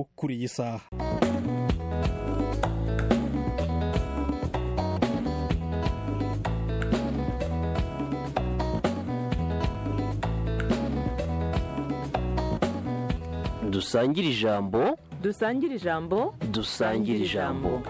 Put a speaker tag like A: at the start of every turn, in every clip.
A: kuri iyi saha
B: dusangire ijambo
C: dusangire ijambo
B: dusangire ijambo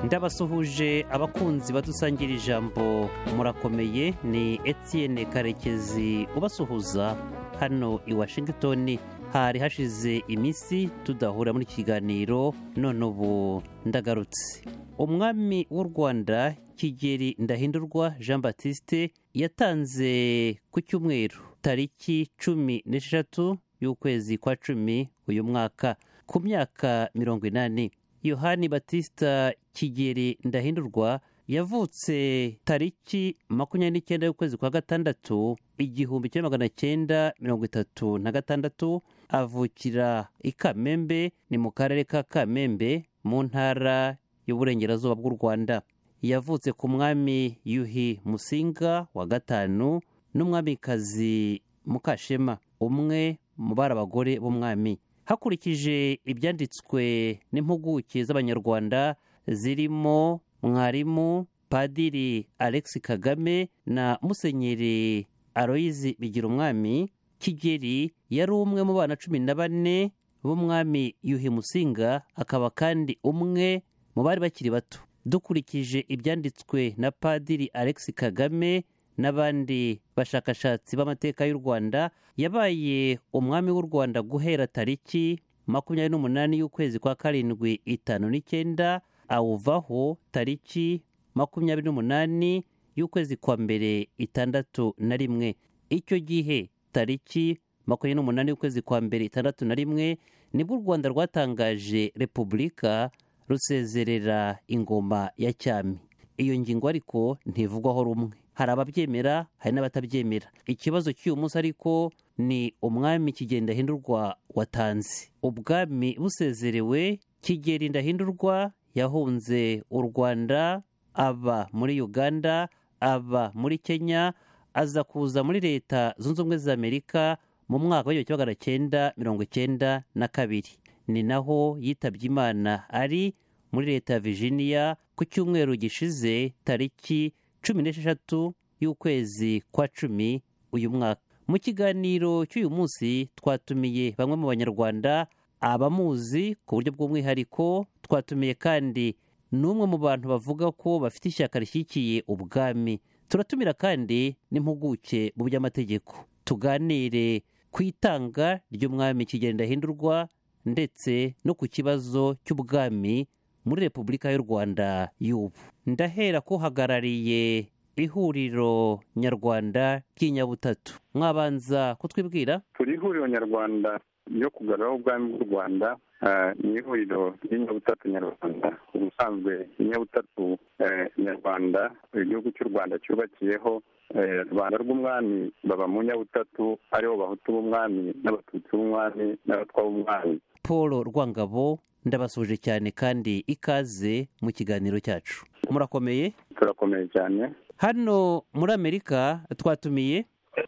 D: ndabasuhuje abakunzi badusangira ijambo murakomeye ni Etienne karekezi ubasuhuza hano i washington hari hashize iminsi tudahura muri iki kiganiro none ubu ndagarutse umwami w'u rwanda kigeri ndahindurwa jean batiste yatanze ku cyumweru tariki cumi n'esheshatu y'ukwezi kwa cumi uyu mwaka ku myaka mirongo inani yohani batista kigeri ndahindurwa yavutse tariki makumyabiri n'icyenda y'ukwezi kwa gatandatu igihumbi kimwe magana cyenda mirongo itatu na gatandatu avukira i kamembe ni mu karere ka kamembe mu ntara y'uburengerazuba bw'u rwanda yavutse ku mwami yuhi musinga wa gatanu n'umwamikazi mukashema umwe mu bari abagore b'umwami hakurikije ibyanditswe n'impuguke z'abanyarwanda zirimo mwarimu padiri alex kagame na musenyeri aloyizi bigira umwami kigeri yari umwe mu bana cumi na bane b'umwami yuhi musinga akaba kandi umwe mu bari bakiri bato dukurikije ibyanditswe na padiri alex kagame n'abandi bashakashatsi b'amateka y'u rwanda yabaye umwami w'u rwanda guhera tariki makumyabiri n'umunani y'ukwezi kwa karindwi itanu n'icyenda awuvaho tariki makumyabiri n'umunani y'ukwezi kwa mbere itandatu na rimwe icyo gihe tariki makumyabiri n'umunani y'ukwezi kwa mbere itandatu na rimwe nibwo u rwanda rwatangaje repubulika rusezerera ingoma ya cyami iyo ngingo ariko ntivugwaho rumwe hari ababyemera hari n'abatabyemera ikibazo cy'uyu munsi ariko ni umwami kigeri ndahindurwa watanze ubwami busezerewe kigeri ndahindurwa yahunze u rwanda aba muri uganda aba muri kenya aza kuza muri leta zunze ubumwe za amerika mu mwaka w'igihumbi kimwe magana cyenda mirongo icyenda na kabiri ni naho yitabye imana ari muri leta ya virginia ku cyumweru gishize tariki cumi n'esheshatu y'ukwezi kwa cumi uyu mwaka mu kiganiro cy'uyu munsi twatumiye bamwe mu banyarwanda abamuzi ku buryo bw'umwihariko twatumiye kandi n'umwe mu bantu bavuga ko bafite ishyaka rishyigikiye ubwami turatumira kandi n'impuguke mu by'amategeko tuganire ku itanga ry'umwami kigenda hindurwa ndetse no ku kibazo cy'ubwami muri repubulika y'u rwanda y'ubu ndahera ko uhagarariye ihuriro nyarwanda ry'inyabutatu mwabanza kutwibwira
E: turi ihuriro nyarwanda ryo kugarura ubwami bw'u rwanda ni ihuriro ry'inyabutatu nyarwanda ubusanzwe inyabutatu nyarwanda igihugu cy'u rwanda cyubakiyeho rwanda rw'umwami baba mu nyabutatu aribo bahutu b'umwami n'abatutsi b'umwami n'abatwa b'umwami
D: paul rwangabo ndabasuje cyane kandi ikaze mu kiganiro cyacu murakomeye
E: turakomeye cyane
D: hano muri amerika twatumiye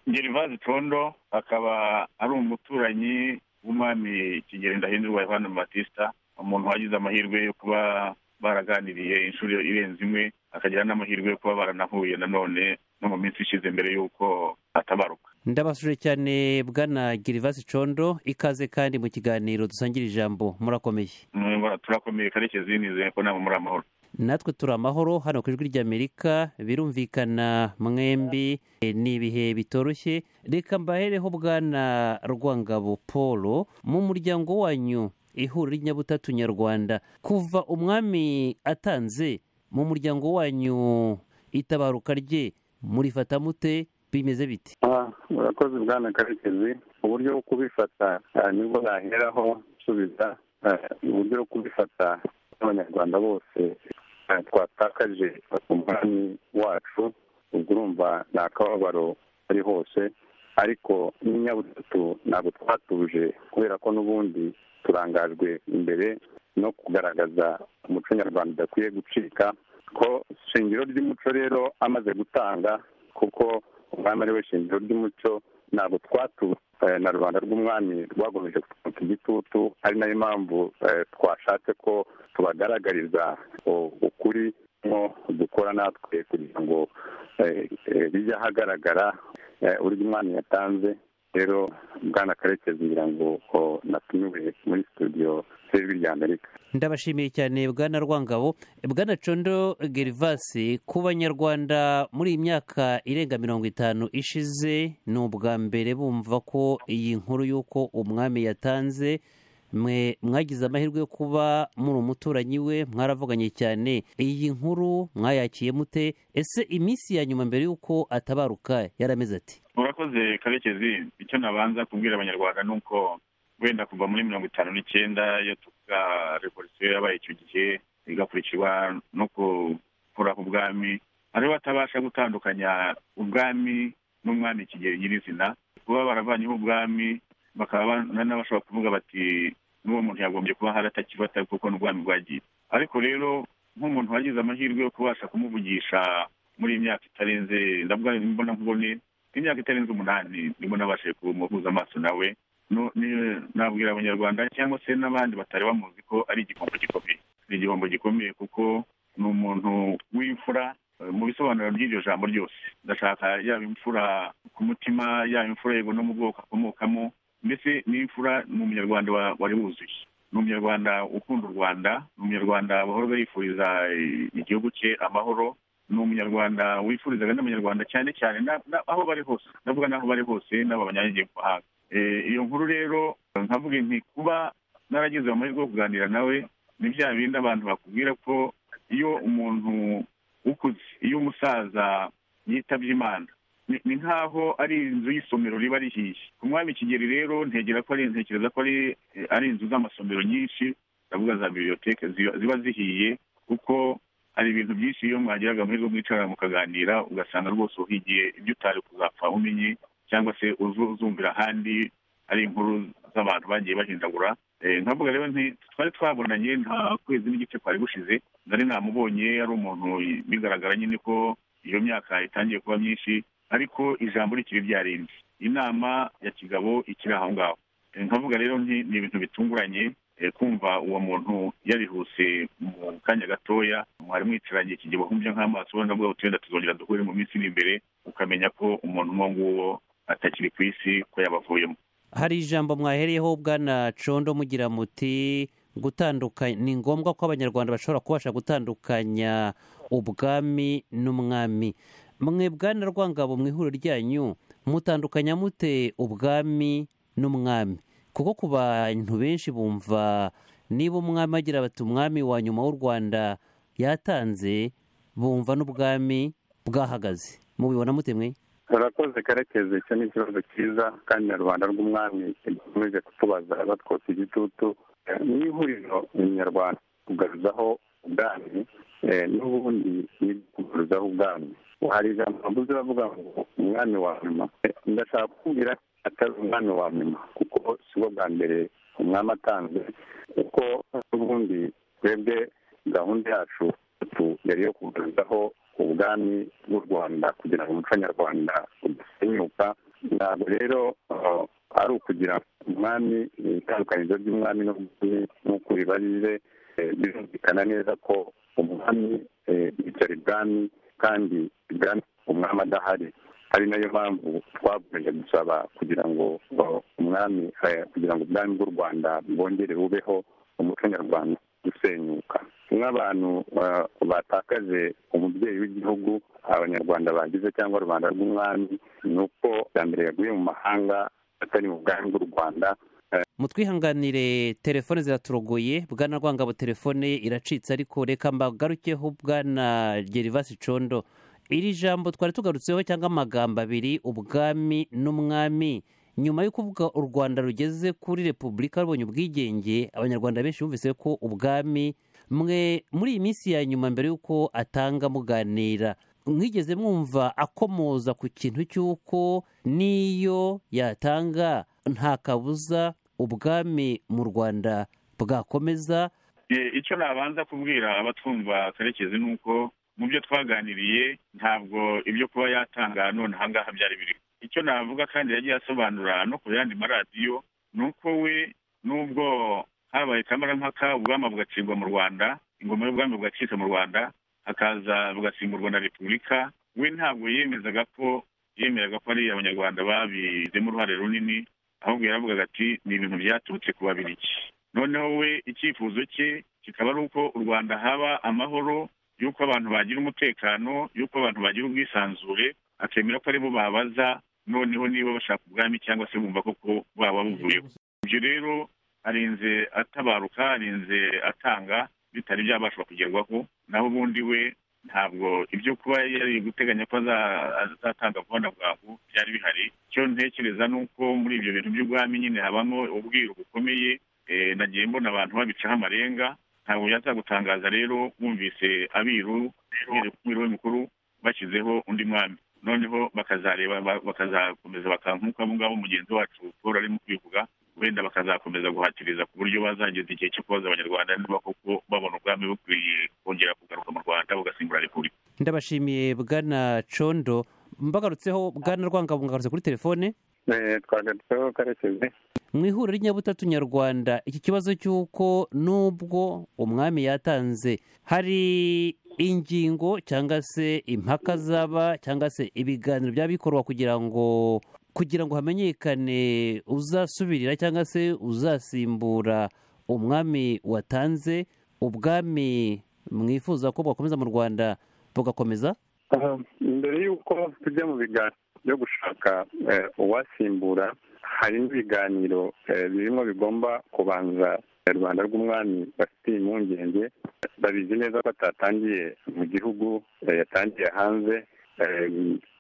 F: gerivazi condo akaba ari umuturanyi w'umwami kigeri ndahindurwa yohani batista umuntu wagize amahirwe yo kuba baraganiriye inshuro irenze imwe akagira n'amahirwe yo kuba baranahuye nanone no mu minsi ishize mbere y'uko atabaruka
D: ndabasuje cyane bwana girivasi condo ikaze kandi mu kiganiro dusangira ijambo murakomeye
F: turakomeye karekezi nizeye ko nabo muri amahoro
D: natwe turi amahoro hano ku ijwi ry'amerika birumvikana mwembi ni ibihe bitoroshye reka mbahereho bwana rwangabo paul mu muryango wanyu ihuriro ry'inyabutatu nyarwanda kuva umwami atanze mu muryango wanyu itabaruka rye murifata mute bimeze biti
E: urakoze bwana karekezi uburyo bwo kubifata nibwo naheraho gusubiza uburyo bwo kubifata n'abanyarwanda bose twatakaje umwami wacu ubwo urumva ni akababaro ari hose ariko n'inyabutatu ntabwo twatuje kubera ko n'ubundi turangajwe imbere no kugaragaza umuco nyarwanda udakwiye gucika ko ishingiro ry'umuco rero amaze gutanga kuko umwami ari we shingiro ry'umuco ntabwo twatuje eh, na rubanda rw'umwami rwagomeje kutwuka igitutu ari nayo mpamvu eh, twashatse ko tubagaragariza o- ukuri mo dukora natwe kugira ngo eh, eh, bijye ahagaragara eh, uburyo umwami yatanze rero bwana karekezi ngira ngo ko natumiwe muri studio z'ijwi rya amerika
D: ndabashimiye cyane bwana rwangabo bwana condo gerivasi ku banyarwanda muri iyi myaka irenga mirongo itanu ishize ni ubwa mbere bumva ko iyi nkuru y'uko umwami yatanze mwe mwagize amahirwe yo kuba muri umuturanyi we mwaravuganye cyane iyi nkuru mwayakiye mute ese iminsi ya nyuma mbere y'uko atabaruka yarameze ati
F: murakoze karekezi icyo nabanza kubwira abanyarwanda ni uko wenda kuva muri mirongo itanu n'icyenda iyo tuvuga revolisiyo yabaye icyo gihe igakurikirwa no gukura ku bwami aribo batabasha gutandukanya ubwami n'umwami kigero nyirizina kuba baravanyeho ubwami bakaba ba- na- n'abashobora kuvuga bati n'uwo muntu yagombye kuba hari atakibata kuko n'ubwami bwagiye ariko rero nk'umuntu wagize amahirwe yo kubasha kumuvugisha muri iyi myaka itarenze ndavuga imbona nkubone imyaka itarenze umunani nibwo nabashije kumuhuza amaso nawe no- ni- nabwira abanyarwanda cyangwa se n'abandi batari bamuzi ko ari igihombo gikomeye ni igihombo gikomeye kuko ni umuntu w'imfura eh, mu bisobanuro by'iryo jambo ryose ndashaka yaba imfura ku mutima yaba imfura yego no mu bwoko akomokamo mbese n'imfura ni umunyarwanda wa- wari wuzuye ni umunyarwanda ukunda u rwanda ni umunyarwanda bahora yifuriza igihugu cye amahoro ni umunyarwanda wifurizaga n'abanyarwanda cyane cyane na- na- aho bari hose ndavuga n'aho bari hose n'aba banyanyagiye ku mahanga Eh, iyo nkuru rero nkavuga nti kuba naragize amahirwe yo kuganira nawe ni bya bindi abantu bakubwira ko iyo umuntu ukuze iyo umusaza yitabye imana ni- ni nkaho ari inzu y'isomero riba rihiye ku mwami kigeri rero ntegera ko ari ntekereza ko ari eh, ari inzu z'amasomero nyinshi ndavuga za bibliothèque ziba ziba zihiye kuko hari ibintu byinshi iyo mwagiraga amahirwe mwicara mukaganira ugasanga rwose uhigiye ibyo utari kuzapfa umenye cyangwa se uzu- uzumvira ahandi ari inkuru z'abantu bagiye bahindagura Eh, nkavuga rero nti twari twabonanye nta kwezi n'igice kwari gushize nari namubonye ari umuntu bigaragara nyine ko iyo myaka itangiye kuba myinshi ariko ijambo rikiri ryarindi inama ya kigabo ikiri aho ngaho Eh, nkavuga rero nti ni ibintu bitunguranye eh, kumva uwo muntu yarihuse mu kanya gatoya mwari mwicaranye ikigihe wahumbye nk'amaso ubona bwa utenda tuzongera duhure mu minsi iri imbere ukamenya ko umuntu uwo nguwo atakiri ku isi ko yabavuyemo
D: hari ijambo mwahereyeho bwana condo mugira muti gutandukanya ni ngombwa ko abanyarwanda bashobora kubasha gutandukanya ubwami n'umwami mwe bwana rwangabo mu ihuriro ryanyu mutandukanya mute ubwami n'umwami kuko ku bantu benshi bumva niba umwami agira bati umwami wa nyuma w'u rwanda yatanze bumva n'ubwami bwahagaze mubibona mute mwe
E: urakoze karekezi icyo ni ikibazo cyiza kandi na rubanda rw'umwami kidakomeje kutubaza batwotsa igitutu ni ihuriro umunyarwanda kugaruzaho ubwami eh, n'ubundi ni kugaruzaho ubwami hari ijambo bavuze bavuga ngo umwami wa nyuma Eh, ndashaka kukubwira ko atari umwami wa nyuma kuko si bwo bwa mbere umwami atanze kuko n'ubundi twebwe gahunda yacu tu yari yo kugaruzaho ubwami bw'u rwanda kugira ngo umuco nyarwanda udasenyuka ntabwo rero uh, ari ukugira umwami itandukanizo ry'umwami n'ubwami nk'uko ribarire eh, birumvikana neza ko umwami eh, yicara ibwami kandi ibwami umwami adahari ari nayo mpamvu twakomeje gusaba kugira ngo uh, umwami eh, kugira ngo ubwami bw'u rwanda bwongere bubeho umuco nyarwanda gusenyuka nk'abantu uh, batakaje umubyeyi w'igihugu abanyarwanda bagize cyangwa rubanda rw'umwami ni uko bwa mbere yaguye mu mahanga atari mu bwami bw'u rwanda
D: mutwihanganire telefone ziraturogoye bwana rwangabo telefone ye iracitse ariko reka mbagarukeho bwana gerivasi condo iri jambo twari tugarutseho cyangwa amagambo abiri ubwami n'umwami nyuma yo kuvuga u rwanda rugeze kuri repubulika rubonye ubwigenge abanyarwanda benshi bumvise ko ubwami mwe muri iyi minsi ya nyuma mbere y'uko atanga muganira mwigeze mwumva akomoza ku kintu cy'uko n'iyo yatanga nta kabuza ubwami mu rwanda bwakomeza
F: Eh, icyo nabanza kubwira abatwumva karekezi ni uko mu byo twaganiriye ntabwo ibyo kuba yatanga none aha ngaha byari biri icyo navuga kandi yagiye asobanura no ku yandi maradiyo ni uko we nubwo habaye kamarampaka ubwami bugacibwa mu rwanda ingoma y'ubwami bugacitse mu rwanda hakaza bugasimburwa na repubulika we ntabwo yemezaga ko yemeraga ko ari abanyarwanda babizemo uruhare runini ahubwo yaravugaga ati ni ibintu byaturutse ku babiriki noneho we icyifuzo cye kikaba ari uko u rwanda haba amahoro y'uko abantu bagira umutekano y'uko abantu bagira ubwisanzure akemera ko aribo babaza noneho niba bashaka ubwami cyangwa se bumva koko baba buvuyeho ibyo rero arinze atabaruka arinze atanga bitari byabasha kugerwaho naho ubundi we ntabwo ibyo kuba yari guteganya ko azatanga vuba na bwangu byari bihari icyo ntekereza ni uko muri ibyo bintu by'ubwami nyine habamo ubwiru bukomeye eh, nagiye mbona abantu babicaho amarenga ntabwo byaza gutangaza rero bumvise abiru uhereye ku mwiru we mukuru bashyizeho undi mwami noneho bakazareba ba- bakazakomeza baka nk'uko abo ngabo mugenzi wacu paul arimo kubivuga wenda bakazakomeza guhatiriza ku buryo bazageza igihe cyo kubaza abanyarwanda niba koko babona ubwami bukwiye kongera kugaruka mu rwanda bugasimbura repubulika
D: ndabashimiye bwana condo mbagarutseho bwana rwanga bungarutse kuri telefone
E: Eh, twagarutseho karekezi
D: mu ihuriro ry'inyabutatu nyarwanda iki kibazo cy'uko nubwo umwami yatanze hari ingingo cyangwa se impaka zaba cyangwa se ibiganiro byaba bikorwa kugira ngo kugira ngo hamenyekane uzasubirira cyangwa se uzasimbura umwami watanze ubwami mwifuza ko bwakomeza mu rwanda bugakomeza
E: Aha, mbere y'uko tujya mu biganiro byo gushaka eh, uwasimbura hari ibiganiro eh, birimo bigomba kubanza rubanda rw'umwami bafite impungenge babizi neza ko atatangiye mu gihugu eh, yatangiye hanze Eh,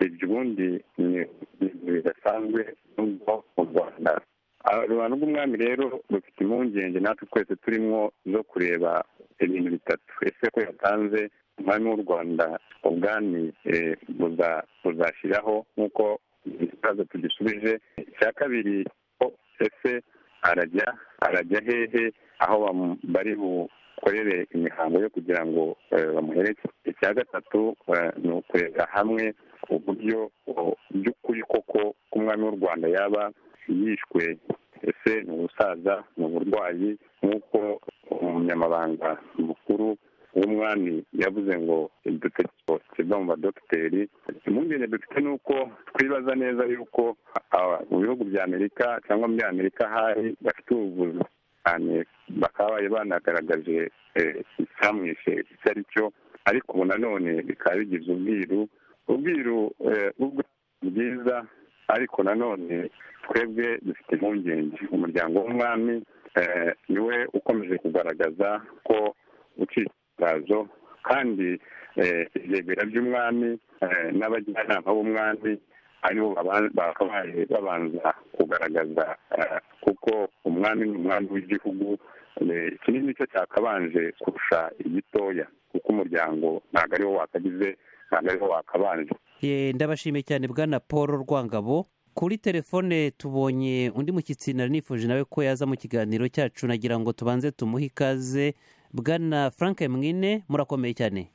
E: ibyo ubundi ni ibintu bidasanzwe nubwo mu rwanda Ah, rubanda rw'umwami rero rufite impungenge natwe twese turimo zo kureba ibintu bitatu ese ko yatanze umwami w'u rwanda ubwami eh, buza- buzashyiraho nk'uko ikibazo tugisubije icya kabiri ko ese arajya arajya hehe aho bamu- bari bukorere imihango yo kugira ngo eh, bamuhereke icya gatatu eh, ni ukurebera hamwe uburyo o- by'ukuri koko k'umwami w'u rwanda yaba yishwe ese ni ubusaza ni uburwayi nk'uko umunyamabanga mukuru w'umwami yavuze ngo uduteko tuva mu badogiteri impungenge dufite ni uko twibaza neza yuko aba- mu bihugu bya amerika cyangwa muri amerika hari bafite ubuvuzi cyane bakaba bari banagaragaje eh, icyamwishe icyo ari cyo ariko ubu nanone bikaba bigize ubwiru ubwiru eh, ubwo ni bwiza ariko nanone twebwe dufite impungenge umuryango w'umwami eh, niwe ukomeje kugaragaza ko ucika itangazo kandi eh, ibyegera by'umwami eh, n'abajyanama b'umwami aribo baba- bakabaye babanza kugaragaza eh, kuko umwami ni umwami w'igihugu eh, kinini nicyo cyakabanje kurusha igitoya kuko umuryango ntabwo ariwo wakagize ntabwo ariwo wakabanje
D: Ye, ndabashimiye cyane bwana paul rwangabo kuri telefone tubonye undi mushyitsi nari nifuje nawe ko yaza mu kiganiro cyacu nagira ngo tubanze tumuhe ikaze bwana frank mwine murakomeye cyane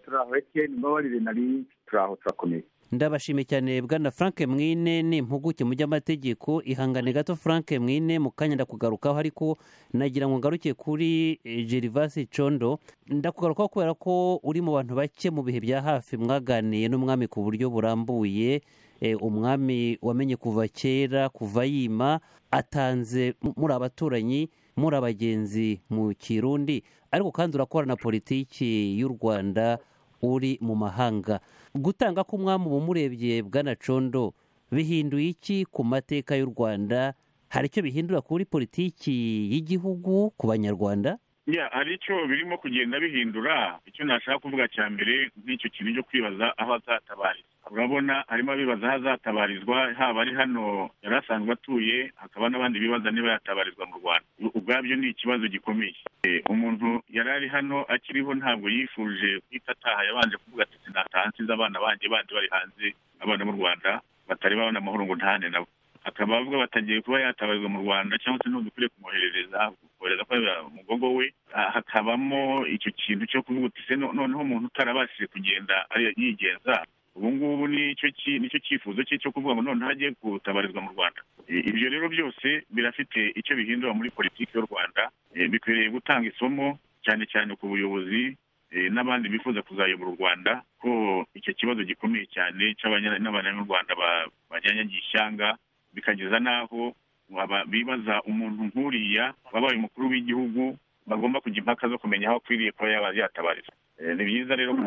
A: turaho ekeni mbabarire nari turaho turakomeye
D: ndabashimiye cyane bwana frank mwine ni impuguke mu by'amategeko ihangane gato frank mwine mu kanya ndakugarukaho ariko nagira ngo ngaruke kuri eh, gerivasi condo ndakugarukaho kubera ko uri mu bantu bake mu bihe bya hafi mwaganiye n'umwami ku buryo burambuye Eh, umwami wamenye kuva kera kuva yima atanze mu- muri abaturanyi muri abagenzi mu kirundi ariko kandi urakora na politiki y'u rwanda uri mu mahanga gutanga k'umwami ubu murebye bwana condo bihinduye iki ku mateka y'u rwanda hari icyo bihindura kuri politiki y'igihugu ku banyarwanda
F: ya hari icyo birimo kugenda bihindura icyo nashaka kuvuga cya mbere n'icyo kintu cyo kwibaza aho azatabarizwa urabona harimo abibaza aho azatabarizwa haba ari hano yari asanzwe atuye hakaba n'abandi bibaza niba yatabarizwa mu rwanda U- ubwabyo ni ikibazo gikomeye Eh, umuntu yari ari hano akiriho ntabwo yifuje guhita ataha yabanje kuvuga ati sinataha nsize abana banjye bandi bari hanze abana mu rwanda batari babona amahoro ngo ntahane nabo akaba avuga batagiye kuba yatabarizwa mu rwanda cyangwa se ntudukwiye kumwoherereza kohereza kubera umugogo we Ah, hakabamo icyo kintu cyo kuvuga uti se no- noneho umuntu utarabashije kugenda ari- yigenza ubu ngubu nicyo ki- nicyo cyifuzo cye cyo kuvuga ngo none hagiye gutabarizwa mu rwanda I- ibyo rero byose birafite icyo bihindura muri politiki y'u rwanda Eh, bikwiriye gutanga isomo cyane cyane ku buyobozi eh, n'abandi bifuza kuzayobora u rwanda ko icyo kibazo gikomeye cyane cy'abanya- n'abanyarwanda rwanda ba- banyanyagiye ishyanga bikageza n'aho aba- bibaza umuntu nk'uriya wabaye umukuru w'igihugu bagomba kujya impaka zo kumenya aho akwiriye kuba yaba yatabarizwa Eh, ni byiza rero ko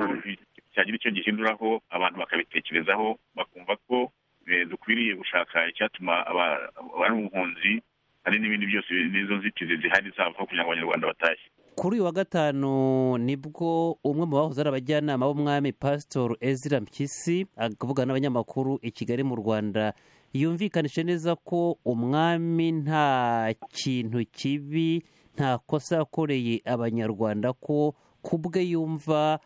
F: cyagira icyo gihinduraho abantu bakabitekerezaho bakumva ko eh, dukwiriye gushaka icyatuma aba- abari impunzi hari n'ibindi byose n'izo nzitizi zihari zavaho kugira ngo abanyarwanda batashye
D: kuri uyu wa gatanu nibwo umwe mu bahoze ari abajyanama b'umwami pasitori ezira mpyisi akavugana n'abanyamakuru i kigali mu rwanda yumvikanije neza ko umwami nta kintu kibi nta kosa yakoreye abanyarwanda ko ku bwe yumva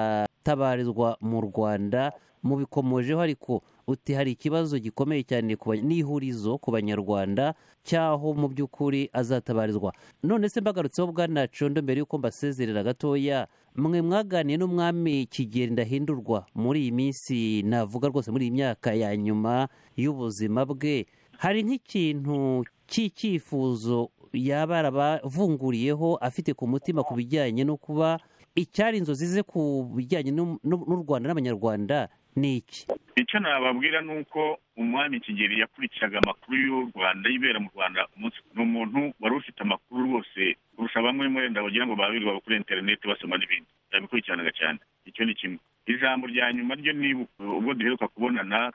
D: yatabarizwa mu rwanda mubikomojeho ariko uti hari ikibazo gikomeye cyane ku banya- n'ihurizo ku banyarwanda cy'aho mu by'ukuri azatabarizwa none se mbagarutseho bwanacondo mbere y'uko mbasezerera gatoya mwe mwaganiye n'umwami kigeri ndahindurwa muri iyi minsi navuga rwose muri iyi myaka ya nyuma y'ubuzima bwe hari nk'ikintu cy'icyifuzo yaba yarabavunguriyeho afite ku mutima ku bijyanye no kuba icyari inzozi ze ku bijyanye n'u- n'u n'u Rwanda n'abanyarwanda ni iki
F: icyo nababwira ni uko umwami kigeli yakurikizaga amakuru y'u rwanda yibera mu rwanda umunsi ni umuntu wari ufite amakuru rwose kurusha bamwe wenda bagira ngo babirirwa kuri interineti basoma n'ibindi yabikurikiranaga cyane icyo ni kimwe ijambo rya nyuma ryo nibuka ubwo duheruka kubonana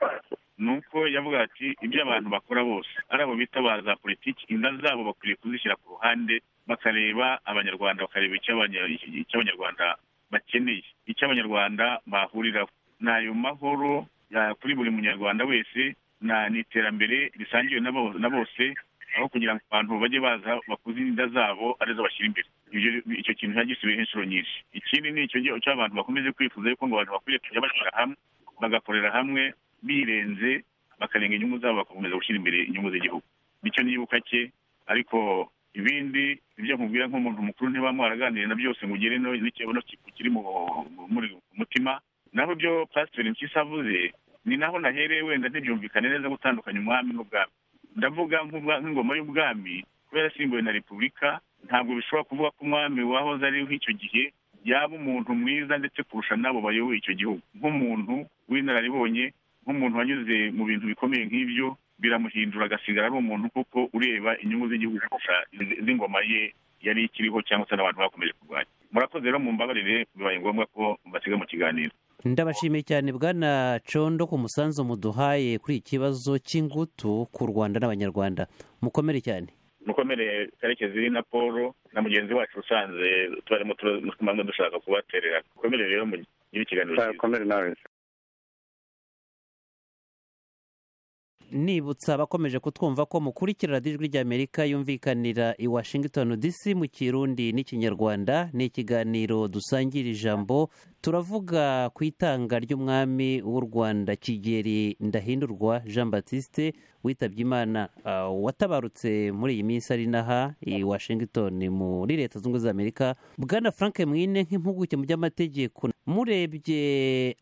F: ni uko yavuga ati ibyo abantu bakora bose ari abo bitabaza politiki inda zabo bakwiriye kuzishyira ku ruhande bakareba abanyarwanda bakareba icyo abanya- icyo abanyarwanda bakeneye icyo abanyarwanda bahuriraho ni ayo mahoro ya- kuri buri munyarwanda wese na ni iterambere risangiwe na bo- na bose aho kugira ngo abantu bajye baza bakuze inda zabo arizo bashyira imbere Ibyo- icyo kintu cyagisubiyeho inshuro nyinshi ikindi ni icyo gihe- icyo abantu bakomeje kwifuza yuko ngo abantu bakwiriye kujya bashyira hamwe bagakorera hamwe birenze bakarenga inyungu zabo bagakomeza gushyira imbere inyungu z'igihugu nicyo nibuka cye ariko ibindi ibyo nkubwira nk'umuntu mukuru ntiba mwaraganiriye na byose ngo ugere no- n'ikibazo kiri mu mu- muri ku mutima naho ibyo pasiteri mpyisi avuze ni naho nahereye wenda ntibyumvikane neza gutandukanya umwami n'ubwami ndavuga nk'ubwa- nk'ingoma y'ubwami kubera yasimbuwe na repubulika ntabwo bishobora kuvuga ko umwami wahoze ariho icyo gihe yaba umuntu mwiza ndetse kurusha n'abo bayoboye icyo gihugu nk'umuntu w'inararibonye nk'umuntu wanyuze mu bintu bikomeye nk'ibyo biramuhindura agasigara ari umuntu kuko ureba inyungu z'igihugu kurusha izi- z'ingoma ye yari ikiriho cyangwa se n'abantu bakomeje kurwanya murakoze rero mumbabarire bibaye ngombwa ko mbasiga mu kiganiro
D: ndabashimiye cyane bwana condo ku musanzu muduhaye kuri iki kibazo cy'ingutu ku rwanda n'abanyarwanda mukomere cyane
F: mukomere karekezi na paul na mugenzi wacu usanze tubarimo tumanza dushaka kubaterera mukomere rero mugire ikiganiro cyiza
G: Komere nawe
D: nibutsa abakomeje kutwumva ko mukurikira radiyo ijwi ry'amerika yumvikanira i washington dc mu kirundi n'ikinyarwanda ni ikiganiro dusangira ijambo turavuga ku itanga ry'umwami w'u rwanda kigeri ndahindurwa jean batiste witabye imana ah, watabarutse muri iyi minsi ari n'aha i washington muri leta zunze ubumwe za amerika bwana frank mwine nk'impuguke mu by'amategeko murebye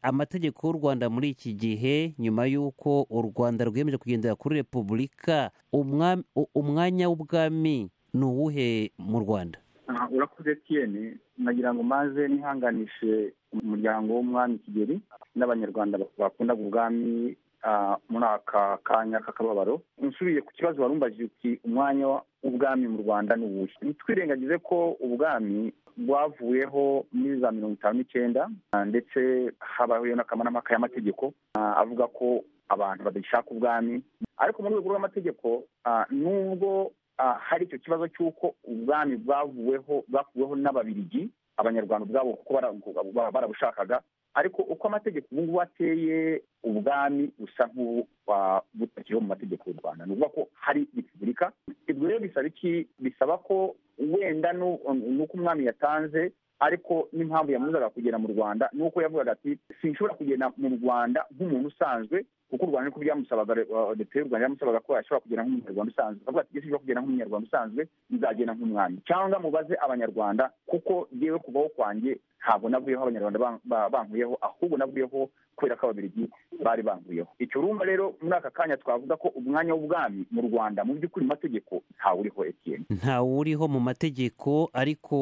D: amategeko y'u rwanda muri iki gihe nyuma y'uko u rwanda rwiyemeje kugendera kuri repubulika umwami- u- umwanya w'ubwami ni uwuhe mu rwanda
E: Aha, urakoze tiyeni nagira ngo maze nihanganishe umuryango w'umwami kigeri n'abanyarwanda bakundaga ubwami ah, muri aka kanya k'akababaro nsubiye ku kibazo warumbajije uti umwanya w'ubwami mu rwanda ni uwuhe ntitwirengagize ko ubwami bwavuyeho muri za mirongo itanu n'icyenda ah, ndetse habaho n'akamanamaka y'amategeko ah, avuga ko abantu badashaka ubwami ariko mu rwego rw'amategeko ah, nubwo ah, hari icyo kibazo cy'uko ubwami bwavuweho bwakuweho n'ababirigi abanyarwanda ubwabo kuko bara- bara- barabushakaga ariko uko amategeko ubu ngubu ateye ubwami busa nk'ubutakiriho mu mategeko y'u rwanda ni ukuvuga ko hari repubulika ibyo rero bisaba iki bisaba ko wenda nu- nuko umwami yatanze ariko n'impamvu yamuzaga kugera mu rwanda ni uko yavugaga ati sinshobora kugenda mu rwanda nk'umuntu usanzwe kuko u rwanda niko byamusabaga leta y'u rwanda yamusabaga ko yashobora kugenda nk'umunyarwanda usanzwe akavuga ati gishobora kugenda nk'umunyarwanda usanzwe nzagenda nk'umwami cyangwa mubaze abanyarwanda kuko yewe kuvaho kwanjye ntabwo navuyeho abanyarwanda bankuyeho ahubwo navuyeho kubera ko ababiligi bari banguyeho icyo urumva rero muri aka kanya twavuga ko umwanya w'ubwami mu rwanda mu by'ukuri mu mategeko ntawe uriho etiyeni
D: ntawe uriho mu mategeko ariko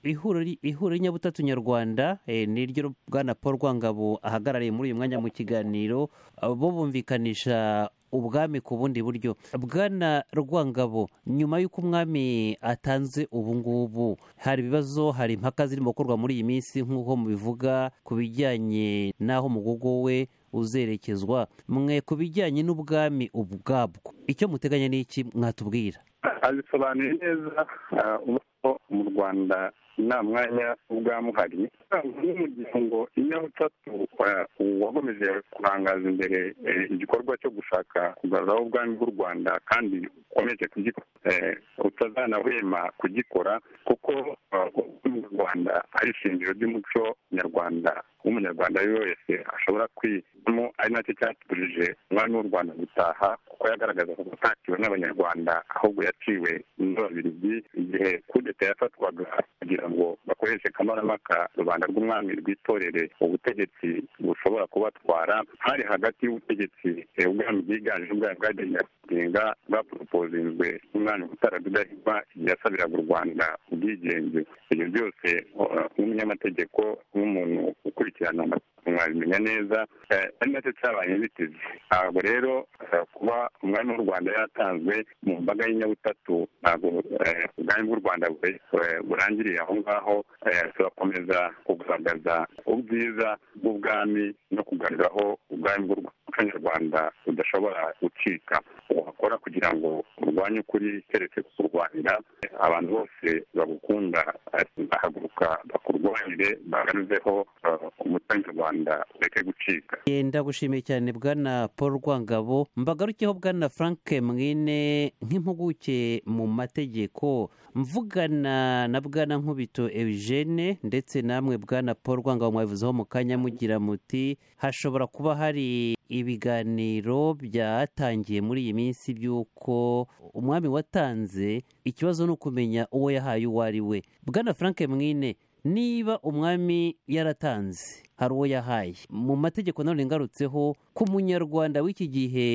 D: ihuriro ry- ihuriro ry'inyabutatu nyarwanda eh, niryo bwana paul rwangabo ahagarariye muri uyu mwanya mu kiganiro ah, bo bumvikanisha ubwami ku bundi buryo bwana rwangabo nyuma y'uko umwami atanze ubu ngubu hari ibibazo hari impaka zirimo gukorwa muri iyi minsi nk'uko mubivuga ku bijyanye n'aho umugogo we uzerekezwa mwe ku bijyanye n'ubwami ubwabwo icyo muteganya ni iki mwatubwira
H: abisobanuye neza ah, ubona ko mu rwanda nta mwanya w'ubwamuhari nk'umuryango inyabutatu wa- wakomeje kurangaza imbere eh, igikorwa cyo gushaka kugaruraho ubwami bw'u rwanda kandi ukomeje kugikora eh, utazanahwema kugikora kuko ah, ubwami bw'u rwanda ari ishingiro ry'umuco nyarwanda w'umunyarwanda ari we wese ashobora kwigamo ari nacyo cyatubujije umwami w'u rwanda gutaha kuko yagaragaza ko atakiwe n'abanyarwanda ahubwo yaciwe n'ababiligi igihe kudeta yafatwaga kugira ngo bakoreshe kamarampaka rubanda rw'umwami rwitorere ubutegetsi bushobora kubatwara hari hagati y'ubutegetsi eh, ubwami bwiganje ubwami bwagenga kugenga bwaporopozinzwe n'umwami utaradudahigwa igihe yasabiraga u rwanda ubwigenge ibyo byose uh, nk'umunyamategeko nk'umuntu ukurikirana amategeko mwabimenya neza eh, ari nacyo cyabaye inzitizi ntabwo rero eh, kuba umwami w'u rwanda yatanzwe mu mbaga y'inyabutatu ntabwo eh, ubwami bw'u rwanda bwe- eh, burangiriye aho ngaho eh, turakomeza kugaragaza ubwiza bw'ubwami no kugaruraho ubwami bw'u Rwanda umuco nyarwanda budashobora gucika wakora kugira ngo urwanye ukuri keretse kukurwanira abantu bose bagukunda eh, bahaguruka bakurwanire bagaruzeho eh, umuco nyarwanda ureke gucika
D: Eh, ndagushimiye cyane bwana paul rwangabo mbagarukeho bwana frank mwine nk'impuguke mu mategeko mvugana na bwana nkubito eugene ndetse namwe bwana paul rwangabo mwabivuzeho mu kanya mugira muti hashobora kuba hari ibiganiro byatangiye muri iyi minsi by'uko umwami watanze ikibazo ni ukumenya uwo yahaye uwo ari we bwana frank mwine niba umwami yaratanze hari uwo yahaye mu mategeko nanone ngarutseho ku munyarwanda w'iki gihe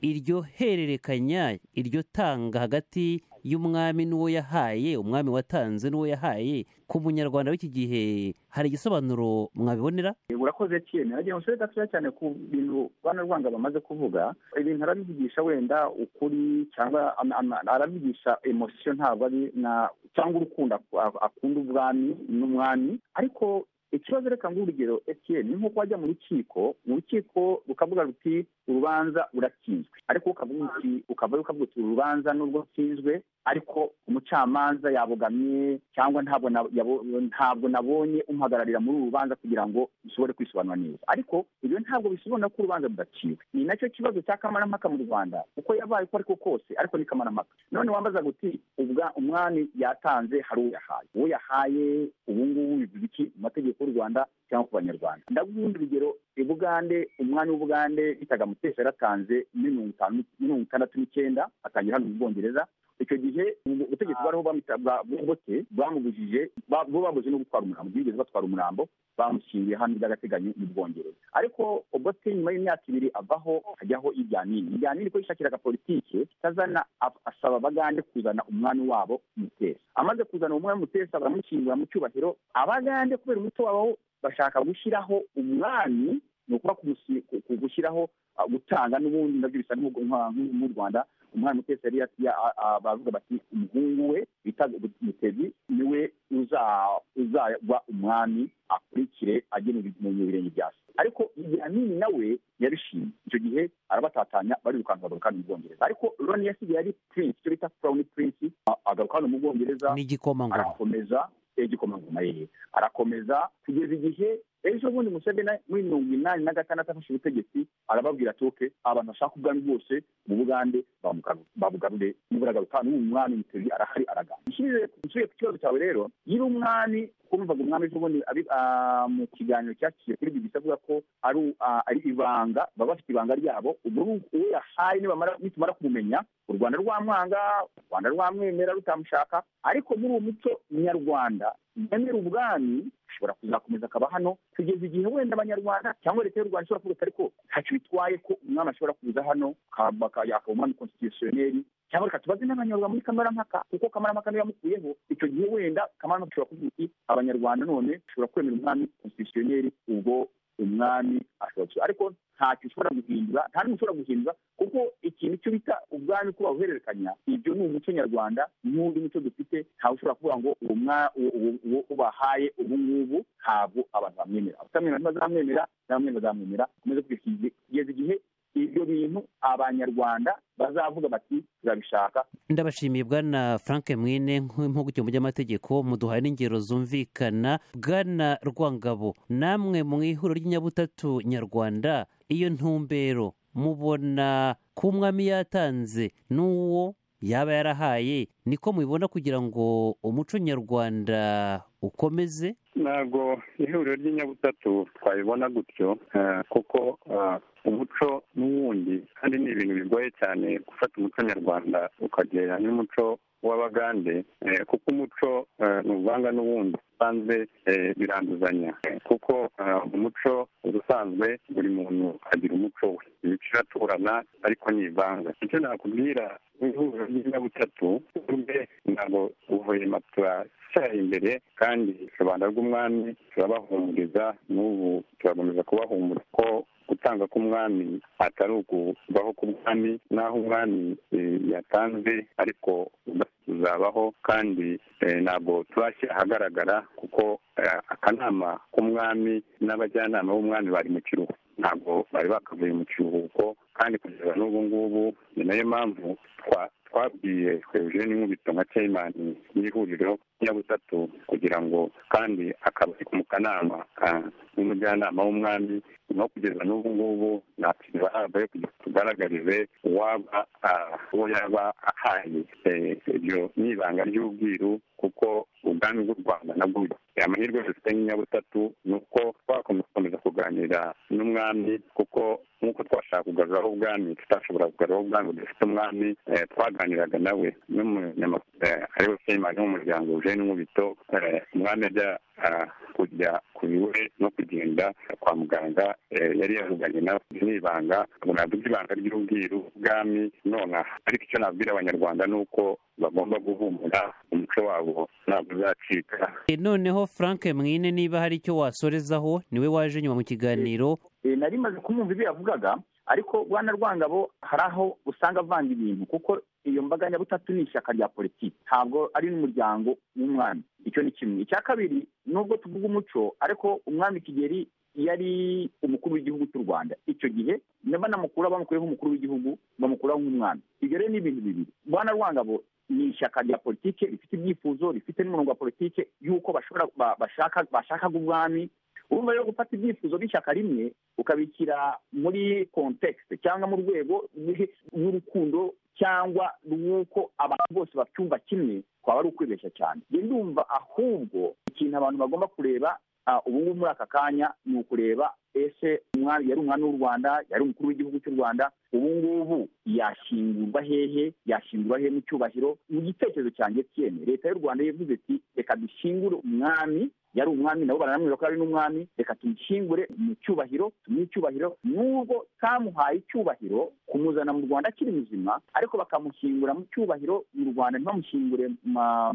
D: iryo hererekanya iryo tanga hagati y'umwami n'uwo yahaye umwami watanze n'uwo yahaye ku munyarwanda w'iki gihe hari igisobanuro mwabibonera
E: urakoze cyane nagira ngo nsore gatoya cyane ku bintu bana rwanga bamaze kuvuga ibintu arabivugisha wenda ukuri cyangwa ama- ama- arabigisha emosiyo ntabwo ari na cyangwa urukundo ak- akunda ubwami n'umwami ariko ikibazo reka ngo urugero etiyeni ni nk'uko wajya mu rukiko mu rukiko rukavuga ruti urubanza uratsinzwe ariko ukavuga uti ukavuga ukavuga uti uru rubanza nubwo nsinzwe ariko umucamanza yabogamye cyangwa ntabwo na- yabo- ntabwo nabonye umuhagararira muri uru rubanza kugira ngo dushobore kwisobanura neza ariko ibyo ntabwo bisobanura ko urubanza rudaciwe ni nacyo kibazo cya kamarampaka mu rwanda uko yabaye uko ariko kose ariko ni kamarampaka none wambaza guti ubwa umwami yatanze hari uwo yahaye uwo yahaye ubu ngubu bivuga iki mu mategeko y'u rwanda cyangwa ku banyarwanda ndaguhunda urugero ibugande umwami w'ubugande bitaga mutesi yaratanze muri mirongo itanu mirongo itandatu n'icyenda atangira hano mu bwongereza icyo gihe ubu- ubutegetsi bwariho bamwita- bwa- bw'ububote bwamubujije ba- bo babuze no gutwara umurambo ntibigeze batwara umurambo bamushyingiye hano by'agateganyo mu bwongereza ariko obote nyuma y'imyaka ibiri avaho hajyaho iryanini iryanini ko yishakiraga politike itazana ab- asaba abagande kuzana umwami wabo mutesa amaze kuzana umwami mutesa baramushyingura mu cyubahiro abagande kubera umuco wabo bashaka gushyiraho umwami ni ukuba kumusi- ku- ku- gushyiraho ah, gutanga n'ubundi nabyo bisa nk'ubwo- nka- nk'u- mu rwanda umwana utetse yari yati- ya- a- a- bavuga bati umuhungu we bita mutezi niwe uza- uzaba umwami akurikire agena ibi- mu birenge bya se ariko ibyanini nawe yabishimye icyo gihe arabatatanya barirukanka bagaruka hano mu bwongereza ariko roni yasigaye ari prince icyo bita crown prince a- agaruka hano mu bwongereza
D: ni igikomangoma
E: arakomeza igikomangoma ye arakomeza kugeza igihe ejo bundi museveni muri mirongo inani na gatandatu afashe ubutegetsi arababwira ati oke abantu bashaka ubwami bwose mu bugande bamugaru- babugarure nibura garuka n'ubu umwami mutezi arahari araganira nsubiye ku kibazo cyawe rero nyiri umwami kumvaga umwami ejobundi mu kiganiro cyaciye kuri bibisi avuga ko ari ibanga baba bafite ibanga ryabo uwo yahaye nitumara kumumenya u rwanda rwamwanga u rwanda rwamwemera rutamushaka ariko muri uwo muco nyarwanda yemera ubwami ashobora kuzakomeza akaba hano kugeza igihe wenda abanyarwanda cyangwa leta y'u rwanda ishobora kuvuga ariko ntacyo bitwaye ko umwami ashobora kuza hano akaba umwami konsitisiyoneri cyangwa reka tubaze n'abanyarwanda muri kamarampaka kuko kamarampaka niyo yamukuyeho icyo gihe wenda kamarampaka ishobora kuvuga iti abanyarwanda none ushobora kwemera umwami konsitisiyoneri ubwo umwami ashobora ariko ntacyo ushobora guhindura nta n'umuco ushobora guhindura kuko ikintu icyo bita ubwami ko bawuhererekanya ibyo ni umuco nyarwanda n'undi muco dufite ntawe ushobora kuvuga ngo uwo ubahaye ubu ngubu ntabwo abantu bamwemera utamwemera ntibazamwemera n'abamwemera bazamwemera ukomeze kugeza igihe ibyo bintu abanyarwanda bazavuga bati turabishaka
D: ndabashimiye bwana frank mwine nk'impuguke mu by'amategeko muduhaye n'ingero zumvikana bwana rwangabo namwe mu ihuriro ry'inyabutatu nyarwanda iyo ntumbero mubona ko umwami yatanze n'uwo yaba yarahaye niko mubibona kugira ngo umuco nyarwanda ukomeze
I: ntabwo ihuriro ry'inyabutatu twabibona gutyo kuko umuco n'uwundi kandi ni ibintu bigoye cyane gufata umuco nyarwanda ukagerera n'umuco w'abagande kuko umuco ntuvanga n'uwundi usanzwe biranduzanya kuko umuco ubusanzwe buri muntu agira umuco we imico iraturana ariko ntivanga icyo nakubwira ihuriro ry'inyabutatu ubwe ntabwo guverinoma turacyaye imbere kandi rubanda rw'umwami turabahumuriza n'ubu turakomeza kubahumuriza ko gutanga k'umwami atari ukubaho k'umwami n'aho umwami yatanze ariko tuzabaho kandi ntabwo turashyira ahagaragara kuko akanama k'umwami n'abajyanama b'umwami bari mu kiruhuko ntabwo bari bakavuye mu kiruhuko kandi kugeza n'ubu ngubu ni nayo mpamvu twabwiye twebwe n'inkubito nka ceyimani y'ihuriro nyabutatu kugira ngo kandi akaba ari mu kanama n'umujyanama w'umwami no kugeza n'ubu ngubu nta kintu bahabwa yo kugira ngo tugaragarize uwaba uwo yaba ahaye ibyo ni ibanga ry'ubwiru kuko ubwami bw'u rwanda nabwo amahirwe dufite nk'inyabutatu ni uko twakomeza kuganira n'umwami kuko nk'uko twashaka kugaruraho ubwami tutashobora kugaruraho ubwami budafite umwami twaganiraga nawe n'umunyamakuru ariwe seyimani w'umuryango uje n'inkubito umwami ajya kujya ku biwe no kugenda kwa muganga yari yavuganye nawe n'ibanga ngo naduge ibanga ry'ubwiru ubwami nonaha ariko icyo nabwira abanyarwanda ni uko bagomba guhumura umuco wabo ntabwo uzacika
D: noneho frank mwine niba hari icyo wasorezaho niwe waje nyuma mu kiganiro
E: nari maze kumwumva ibyo yavugaga ariko rwanda rwangabo hari aho usanga avanga ibintu kuko iyo mbaga nyabutatu ni ishyaka rya politiki ntabwo ari n'umuryango w'umwami icyo ni kimwe icya kabiri nubwo tuvuga umuco ariko umwami kigeri yari umukuru w'igihugu cy'u rwanda icyo gihe banamukura bamukuriyeho umukuru w'igihugu bamukuraho nk'umwami ibyo rero ni ibintu bibiri rwanda rwangabo ni ishyaka rya politiki rifite ibyifuzo rifite n'umurongo wa politiki y'uko bashobora bashaka ubwami urumva rero gufata ibyifuzo by'ishyaka rimwe ukabishyira muri kontekisite cyangwa mu rwego rw'urukundo cyangwa rw'uko abantu bose bacyumva kimwe twaba ari ukwibeshya cyane ndumva ahubwo ikintu abantu bagomba kureba ubu ngubu muri aka kanya ni ukureba ese yari umwami w'u rwanda yari umukuru w'igihugu cy'u rwanda ubu ngubu yashingurwa hehe yashingurwa hehe mu cyubahiro mu gitekerezo cyanjye kiyene leta y'u rwanda yavuze ati reka dushyingure umwami yari umwami nabo baranamwira ko ari n'umwami reka tumushyingure mu cyubahiro tumuhe icyubahiro n'ubwo kamuhaye icyubahiro kumuzana mu rwanda akiri muzima ariko bakamushyingura mu cyubahiro mu rwanda ntibamushyingure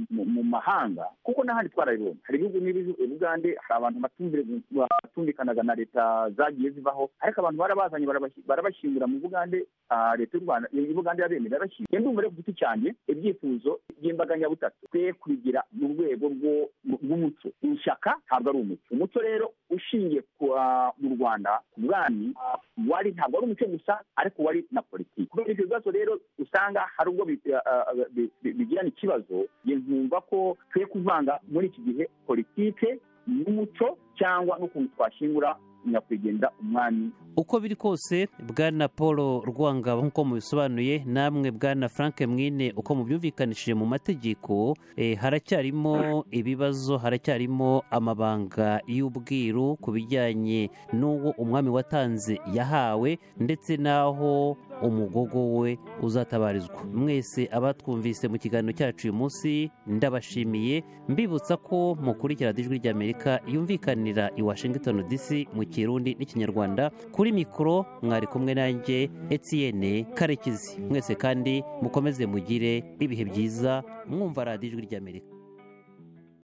E: mu mahanga kuko n'ahandi twarabibonye hari ibihugu n'ibugande hari abantu batumvikanaga na leta zagiye zivaho ariko abantu barabazanye barabashyingura mu bugande leta y'u rwanda ibugande irabemera irabashyingura ndumva rero ku giti cyanjye ibyifuzo by'imbaga nyabutatu twe kubigira mu rwego rw'umuco ishyaka ntabwo ari umuco umuco rero ushingiye mu rwanda ku bwami wari ntabwo ari umuco gusa ariko wari na politiki kubera ibyo bibazo rero usanga hari ubwo bigirana ikibazo nkumva ko twe kuvanga muri iki gihe politiki n'umuco cyangwa n'ukuntu twashingura
A: nyakwigendera umwami
D: uko biri kose bwana paul rwangaba nk'uko mubisobanuye namwe bwana frank mwine uko mubyumvikanishije mu mategeko eh, haracyarimo ibibazo haracyarimo amabanga y'ubwiru ku bijyanye n'uwo umwami watanze yahawe ndetse n'aho umugogo we uzatabarizwa mwese abatwumvise mu kiganiro cyacu uyu munsi ndabashimiye mbibutsa ko mukurikira ijwi ry'amerika yumvikanira i washington dc mu kirundi n'ikinyarwanda kuri mikoro mwari kumwe nanjye etienne karekezi mwese kandi mukomeze mugire ibihe byiza mwumva radiyo ijwi ry'amerika